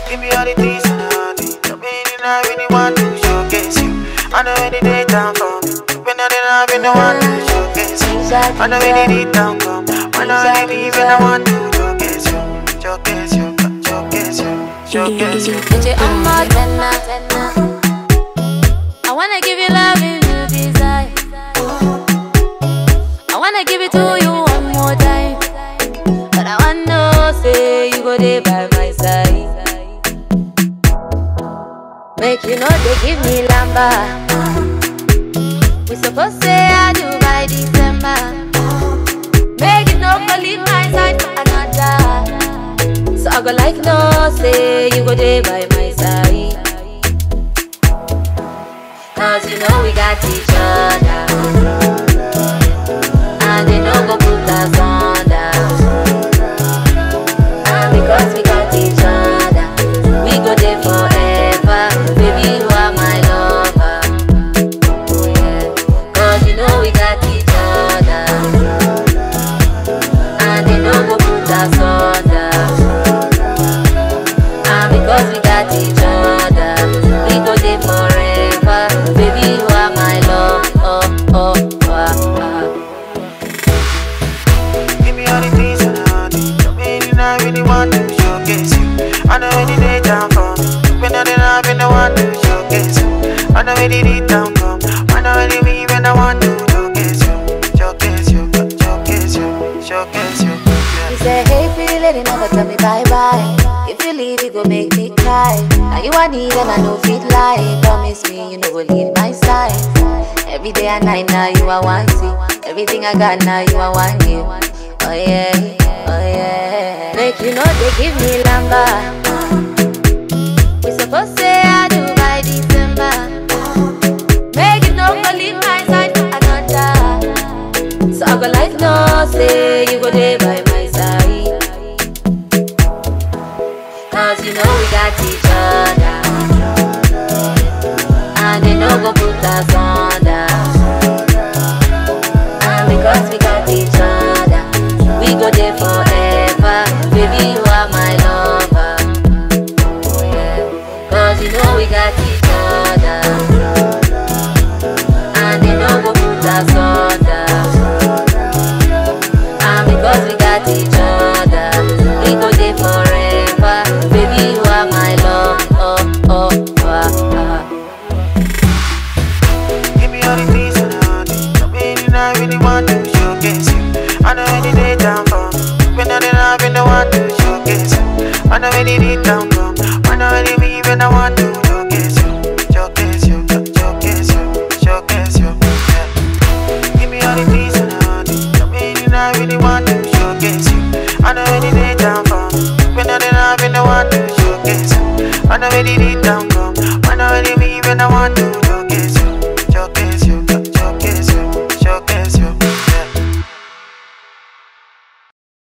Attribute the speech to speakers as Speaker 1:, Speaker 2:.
Speaker 1: Give me all the things and all the The meaning I really want to showcase you I know any day time for me When I didn't have no one to showcase you I know any day time come When I really when I want to showcase you Showcase you, showcase you, showcase you
Speaker 2: Eche amma tenna I wanna give you love you desire I wanna give it to you one more time But I wanna know say you go there by my side Make you know they give me lamba We supposed say I do by December Make it no go leave my side for another So I go like no say you go there by my side Cause you know we got each other And they no go put us under And because we got each other We go there forever Baby you are my lover Oh yeah Cause you know we got each other And they no go put us under And because we got each other, we go there forever. Baby, you are my love. Oh, oh, ah, ah.
Speaker 1: Give me all the things and all the The meaning I really want to showcase you I know any day time for me When I didn't have no one to showcase you I know any day time come I know any me when I want to showcase you Showcase you, showcase you, showcase you yeah.
Speaker 2: You say, hey, pretty lady, never tell me bye bye. If you leave, it go make me cry. Now you are need and I know fit lie. Promise me you know go leave my side. Every day and night now you are one see. Everything I got now you are one give. Oh yeah, oh yeah. Make you know they give me lamba. We supposed say I do by December. Make it no go leave my side for another. So I go like no say you go there by my side. Cause you know we got each other. And they no go put us under. And because we got each other, we go there forever. Baby, you are my lover. Oh yeah. Cause you know we got each other. And they no go put us under. And because we got each other, we go there forever. Baby, you are my love. Oh, oh, ah, ah.
Speaker 1: Give me all the things and all the The meaning I really want to showcase you I know any day time for me When I didn't have no one to showcase you I know any day time come I know any me when I want to showcase you Showcase you, showcase you, showcase you yeah. Give me all the things and all the The meaning I really want to showcase you I know any day time for me When I didn't have no one to showcase you I know any day